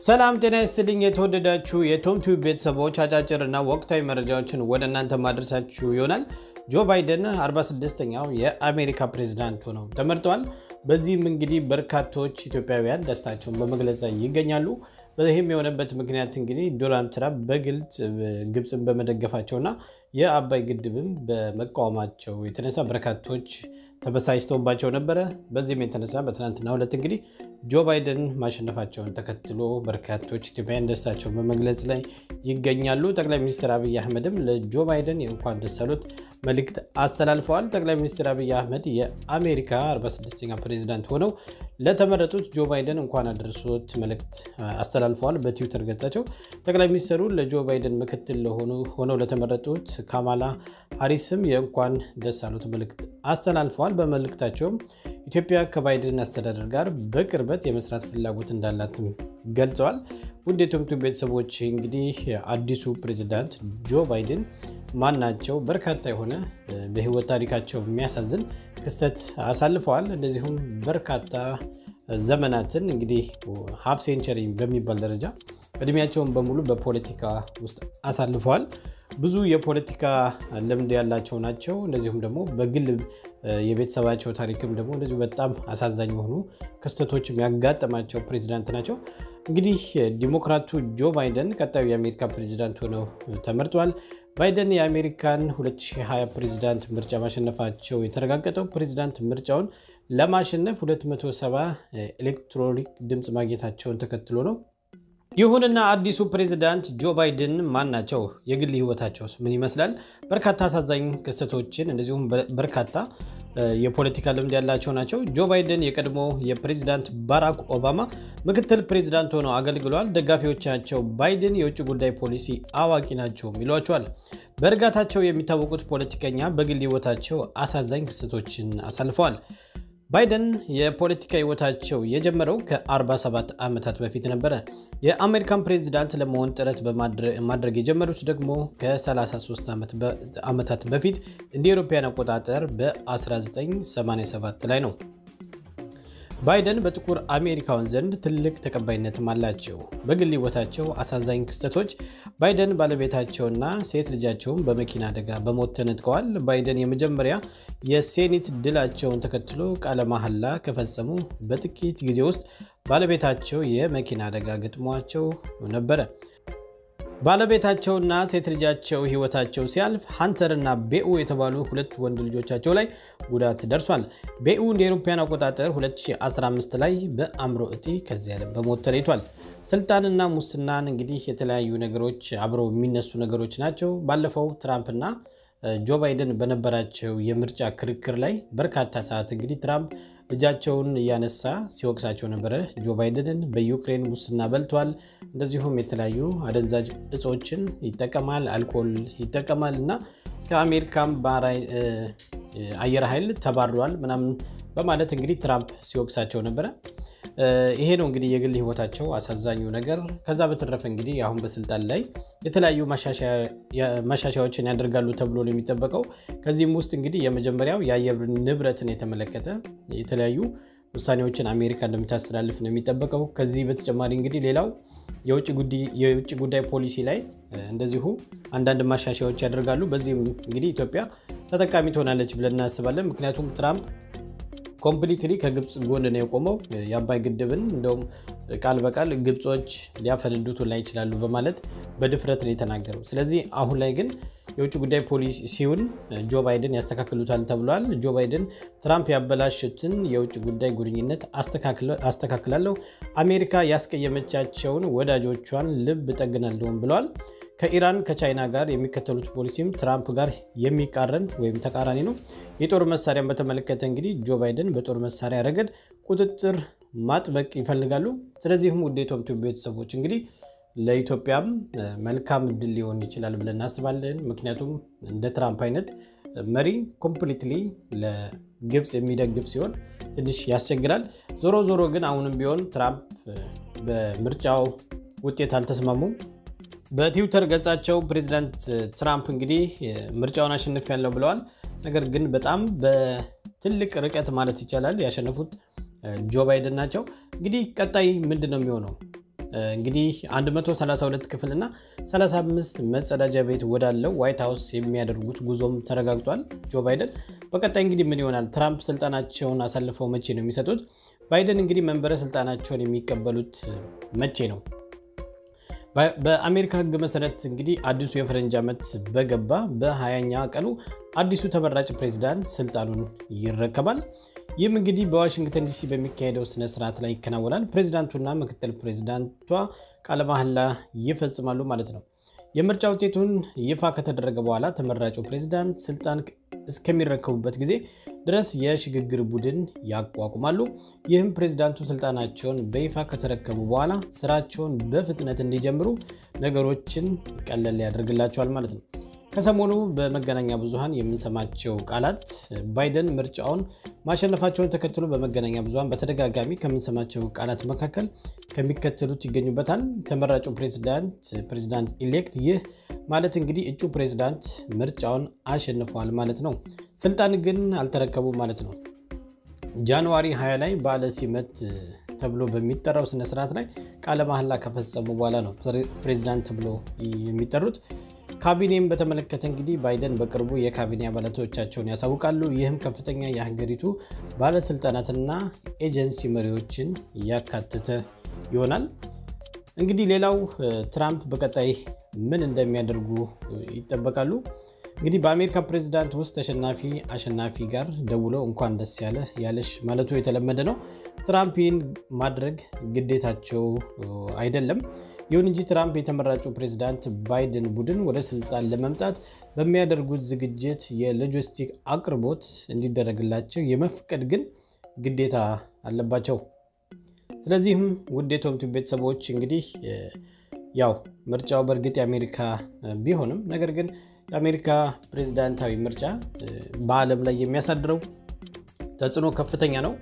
ሰላም ጤና ይስጥልኝ። የተወደዳችሁ የቶም ቲዩብ ቤተሰቦች አጫጭር እና ወቅታዊ መረጃዎችን ወደ እናንተ ማድረሳችሁ ይሆናል። ጆ ባይደን 46ኛው የአሜሪካ ፕሬዚዳንት ሆነው ተመርጠዋል። በዚህም እንግዲህ በርካቶች ኢትዮጵያውያን ደስታቸውን በመግለጽ ላይ ይገኛሉ። ይህም የሆነበት ምክንያት እንግዲህ ዶናልድ ትራምፕ በግልጽ ግብፅን በመደገፋቸውና የአባይ ግድብም በመቃወማቸው የተነሳ በርካቶች ተበሳጭተውባቸው ነበረ። በዚህም የተነሳ በትናንትናው ዕለት እንግዲህ ጆ ባይደን ማሸነፋቸውን ተከትሎ በርካቶች ኢትዮጵያውያን ደስታቸውን በመግለጽ ላይ ይገኛሉ። ጠቅላይ ሚኒስትር አብይ አህመድም ለጆ ባይደን የእንኳን ደስ አሎት መልእክት አስተላልፈዋል። ጠቅላይ ሚኒስትር አብይ አህመድ የአሜሪካ 46ኛ ፕሬዚዳንት ሆነው ለተመረጡት ጆ ባይደን እንኳን አደረሶት መልእክት አስተላልፈዋል። በትዊተር ገጻቸው ጠቅላይ ሚኒስትሩ ለጆ ባይደን ምክትል ሆነው ለተመረጡት ካማላ ሃሪስም የእንኳን ደስ አሎት መልእክት አስተላልፈዋል። በመልእክታቸውም ኢትዮጵያ ከባይደን አስተዳደር ጋር በቅርበት የመስራት ፍላጎት እንዳላትም ገልጸዋል። ውድ የቶምቱ ቤተሰቦች እንግዲህ አዲሱ ፕሬዚዳንት ጆ ባይደን ማን ናቸው? በርካታ የሆነ በህይወት ታሪካቸው የሚያሳዝን ክስተት አሳልፈዋል። እንደዚሁም በርካታ ዘመናትን እንግዲህ ሀፍ ሴንቸሪ በሚባል ደረጃ እድሜያቸውን በሙሉ በፖለቲካ ውስጥ አሳልፈዋል። ብዙ የፖለቲካ ልምድ ያላቸው ናቸው። እንደዚሁም ደግሞ በግል የቤተሰባቸው ታሪክም ደግሞ እንደዚሁ በጣም አሳዛኝ የሆኑ ክስተቶችም ያጋጠማቸው ፕሬዚዳንት ናቸው። እንግዲህ ዲሞክራቱ ጆ ባይደን ቀጣዩ የአሜሪካ ፕሬዚዳንት ሆነው ተመርጧል። ባይደን የአሜሪካን 2020 ፕሬዚዳንት ምርጫ ማሸነፋቸው የተረጋገጠው ፕሬዚዳንት ምርጫውን ለማሸነፍ 270 ኤሌክትሮኒክ ድምፅ ማግኘታቸውን ተከትሎ ነው። ይሁንና አዲሱ ፕሬዚዳንት ጆ ባይደን ማን ናቸው? የግል ህይወታቸውስ ምን ይመስላል? በርካታ አሳዛኝ ክስተቶችን እንደዚሁም በርካታ የፖለቲካ ልምድ ያላቸው ናቸው። ጆ ባይደን የቀድሞ የፕሬዚዳንት ባራክ ኦባማ ምክትል ፕሬዚዳንት ሆነው አገልግለዋል። ደጋፊዎቻቸው ባይደን የውጭ ጉዳይ ፖሊሲ አዋቂ ናቸው ይሏቸዋል። በእርጋታቸው የሚታወቁት ፖለቲከኛ በግል ህይወታቸው አሳዛኝ ክስተቶችን አሳልፈዋል። ባይደን የፖለቲካ ህይወታቸው የጀመረው ከ47 ዓመታት በፊት ነበረ። የአሜሪካን ፕሬዚዳንት ለመሆን ጥረት ማድረግ የጀመሩት ደግሞ ከ33 ዓመታት በፊት እንደ አውሮፓውያን አቆጣጠር በ1987 ላይ ነው። ባይደን በጥቁር አሜሪካውያን ዘንድ ትልቅ ተቀባይነትም አላቸው። በግል ህይወታቸው አሳዛኝ ክስተቶች ባይደን ባለቤታቸውና ሴት ልጃቸውን በመኪና አደጋ በሞት ተነጥቀዋል። ባይደን የመጀመሪያ የሴኔት ድላቸውን ተከትሎ ቃለ መሐላ ከፈጸሙ በጥቂት ጊዜ ውስጥ ባለቤታቸው የመኪና አደጋ ገጥሟቸው ነበረ። ባለቤታቸውና ሴት ልጃቸው ህይወታቸው ሲያልፍ ሀንተር እና ቤኡ የተባሉ ሁለት ወንድ ልጆቻቸው ላይ ጉዳት ደርሷል። ቤኡ እንደ አውሮፓውያን አቆጣጠር 2015 ላይ በአእምሮ እጢ ከዚህ ዓለም በሞት ተለይቷል። ስልጣንና ሙስናን እንግዲህ የተለያዩ ነገሮች አብረው የሚነሱ ነገሮች ናቸው። ባለፈው ትራምፕና ጆ ባይደን በነበራቸው የምርጫ ክርክር ላይ በርካታ ሰዓት እንግዲህ ትራምፕ ልጃቸውን እያነሳ ሲወቅሳቸው ነበረ። ጆ ባይደንን በዩክሬን ሙስና በልቷል፣ እንደዚሁም የተለያዩ አደንዛዥ እጾችን ይጠቀማል፣ አልኮል ይጠቀማል እና ከአሜሪካም አየር ኃይል ተባሯል ምናምን በማለት እንግዲህ ትራምፕ ሲወቅሳቸው ነበረ። ይሄ ነው እንግዲህ የግል ህይወታቸው አሳዛኙ ነገር። ከዛ በተረፈ እንግዲህ አሁን በስልጣን ላይ የተለያዩ ማሻሻያዎችን ያደርጋሉ ተብሎ ነው የሚጠበቀው። ከዚህም ውስጥ እንግዲህ የመጀመሪያው የአየር ንብረትን የተመለከተ የተለያዩ ውሳኔዎችን አሜሪካ እንደምታስተላልፍ ነው የሚጠበቀው። ከዚህ በተጨማሪ እንግዲህ ሌላው የውጭ ጉዳይ ፖሊሲ ላይ እንደዚሁ አንዳንድ ማሻሻያዎች ያደርጋሉ። በዚህም እንግዲህ ኢትዮጵያ ተጠቃሚ ትሆናለች ብለን እናስባለን። ምክንያቱም ትራምፕ ኮምፕሊትሊ ከግብፅ ጎን ነው የቆመው። የአባይ ግድብን እንደውም ቃል በቃል ግብጾች ሊያፈነዱት ላይ ይችላሉ በማለት በድፍረት ነው የተናገረው። ስለዚህ አሁን ላይ ግን የውጭ ጉዳይ ፖሊሲውን ጆ ባይደን ያስተካክሉታል ተብሏል። ጆ ባይደን ትራምፕ ያበላሹትን የውጭ ጉዳይ ግንኙነት አስተካክላለሁ፣ አሜሪካ ያስቀየመቻቸውን ወዳጆቿን ልብ እጠግናለሁም ብለዋል። ከኢራን ከቻይና ጋር የሚከተሉት ፖሊሲም ትራምፕ ጋር የሚቃረን ወይም ተቃራኒ ነው። የጦር መሳሪያን በተመለከተ እንግዲህ ጆ ባይደን በጦር መሳሪያ ረገድ ቁጥጥር ማጥበቅ ይፈልጋሉ። ስለዚህም ውድ የቶምቱ ቤተሰቦች እንግዲህ ለኢትዮጵያም መልካም እድል ሊሆን ይችላል ብለን እናስባለን። ምክንያቱም እንደ ትራምፕ አይነት መሪ ኮምፕሊትሊ ለግብፅ የሚደግፍ ሲሆን ትንሽ ያስቸግራል። ዞሮ ዞሮ ግን አሁንም ቢሆን ትራምፕ በምርጫው ውጤት አልተስማሙም። በትዊተር ገጻቸው ፕሬዚዳንት ትራምፕ እንግዲህ ምርጫውን አሸንፍ ያለው ብለዋል። ነገር ግን በጣም በትልቅ ርቀት ማለት ይቻላል ያሸነፉት ጆ ባይደን ናቸው። እንግዲህ ቀጣይ ምንድን ነው የሚሆነው? እንግዲህ 132 ክፍልና 35 መጸዳጃ ቤት ወዳለው ዋይት ሀውስ የሚያደርጉት ጉዞም ተረጋግጧል። ጆ ባይደን በቀጣይ እንግዲህ ምን ይሆናል? ትራምፕ ስልጣናቸውን አሳልፈው መቼ ነው የሚሰጡት? ባይደን እንግዲህ መንበረ ስልጣናቸውን የሚቀበሉት መቼ ነው? በአሜሪካ ሕግ መሰረት እንግዲህ አዲሱ የፈረንጅ ዓመት በገባ በሀያኛ ቀኑ አዲሱ ተመራጭ ፕሬዚዳንት ስልጣኑን ይረከባል። ይህም እንግዲህ በዋሽንግተን ዲሲ በሚካሄደው ስነ ስርዓት ላይ ይከናወናል። ፕሬዚዳንቱና ምክትል ፕሬዚዳንቷ ቃለ መሐላ ይፈጽማሉ ማለት ነው። የምርጫ ውጤቱን ይፋ ከተደረገ በኋላ ተመራጩ ፕሬዚዳንት ስልጣን እስከሚረከቡበት ጊዜ ድረስ የሽግግር ቡድን ያቋቁማሉ። ይህም ፕሬዚዳንቱ ስልጣናቸውን በይፋ ከተረከቡ በኋላ ስራቸውን በፍጥነት እንዲጀምሩ ነገሮችን ቀለል ያደርግላቸዋል ማለት ነው። ከሰሞኑ በመገናኛ ብዙሃን የምንሰማቸው ቃላት ባይደን ምርጫውን ማሸነፋቸውን ተከትሎ በመገናኛ ብዙሃን በተደጋጋሚ ከምንሰማቸው ቃላት መካከል ከሚከተሉት ይገኙበታል። ተመራጩ ፕሬዚዳንት ፕሬዚዳንት ኢሌክት፣ ይህ ማለት እንግዲህ እጩ ፕሬዚዳንት ምርጫውን አሸንፈዋል ማለት ነው። ስልጣን ግን አልተረከቡ ማለት ነው። ጃንዋሪ 20 ላይ በዓለ ሲመት ተብሎ በሚጠራው ስነስርዓት ላይ ቃለ መሐላ ከፈጸሙ በኋላ ነው ፕሬዚዳንት ተብሎ የሚጠሩት። ካቢኔም በተመለከተ እንግዲህ ባይደን በቅርቡ የካቢኔ አባላቶቻቸውን ያሳውቃሉ። ይህም ከፍተኛ የሀገሪቱ ባለስልጣናትና ኤጀንሲ መሪዎችን ያካተተ ይሆናል። እንግዲህ ሌላው ትራምፕ በቀጣይ ምን እንደሚያደርጉ ይጠበቃሉ። እንግዲህ በአሜሪካ ፕሬዚዳንት ውስጥ ተሸናፊ አሸናፊ ጋር ደውሎ እንኳን ደስ ያለ ያለሽ ማለቱ የተለመደ ነው። ትራምፕ ይህን ማድረግ ግዴታቸው አይደለም። ይሁን እንጂ ትራምፕ የተመራጩ ፕሬዚዳንት ባይደን ቡድን ወደ ስልጣን ለመምጣት በሚያደርጉት ዝግጅት የሎጂስቲክ አቅርቦት እንዲደረግላቸው የመፍቀድ ግን ግዴታ አለባቸው። ስለዚህም ውድ የቶምቱ ቤተሰቦች እንግዲህ ያው ምርጫው በእርግጥ የአሜሪካ ቢሆንም ነገር ግን የአሜሪካ ፕሬዚዳንታዊ ምርጫ በዓለም ላይ የሚያሳድረው ተጽዕኖ ከፍተኛ ነው።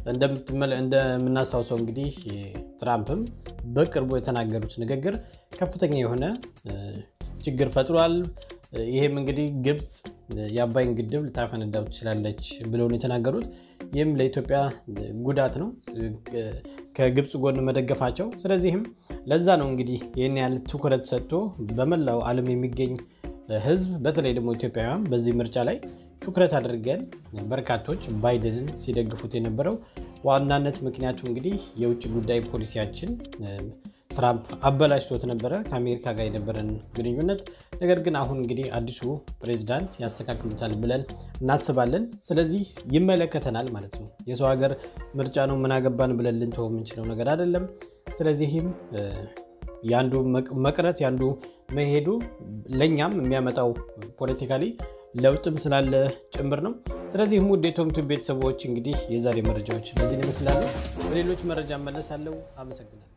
እንደምናስታውሰው እንግዲህ ትራምፕም በቅርቡ የተናገሩት ንግግር ከፍተኛ የሆነ ችግር ፈጥሯል። ይህም እንግዲህ ግብፅ የአባይን ግድብ ልታፈነዳው ትችላለች ብለው ነው የተናገሩት። ይህም ለኢትዮጵያ ጉዳት ነው ከግብፅ ጎን መደገፋቸው። ስለዚህም ለዛ ነው እንግዲህ ይህን ያህል ትኩረት ሰጥቶ በመላው ዓለም የሚገኝ ሕዝብ በተለይ ደግሞ ኢትዮጵያውያን በዚህ ምርጫ ላይ ትኩረት አድርገን በርካቶች ባይደንን ሲደግፉት የነበረው ዋናነት ምክንያቱ እንግዲህ የውጭ ጉዳይ ፖሊሲያችን ትራምፕ አበላሽቶት ነበረ ከአሜሪካ ጋር የነበረን ግንኙነት። ነገር ግን አሁን እንግዲህ አዲሱ ፕሬዚዳንት ያስተካክሉታል ብለን እናስባለን። ስለዚህ ይመለከተናል ማለት ነው። የሰው ሀገር ምርጫ ነው ምናገባን ብለን ልንተው የምንችለው ነገር አይደለም። ስለዚህም የአንዱ መቅረት የአንዱ መሄዱ ለእኛም የሚያመጣው ፖለቲካሊ ለውጥም ስላለ ጭምር ነው። ስለዚህም ውድ የቶምቱ ቤተሰቦች እንግዲህ የዛሬ መረጃዎች እነዚህን ይመስላሉ። በሌሎች መረጃ መለሳለሁ። አመሰግናለሁ።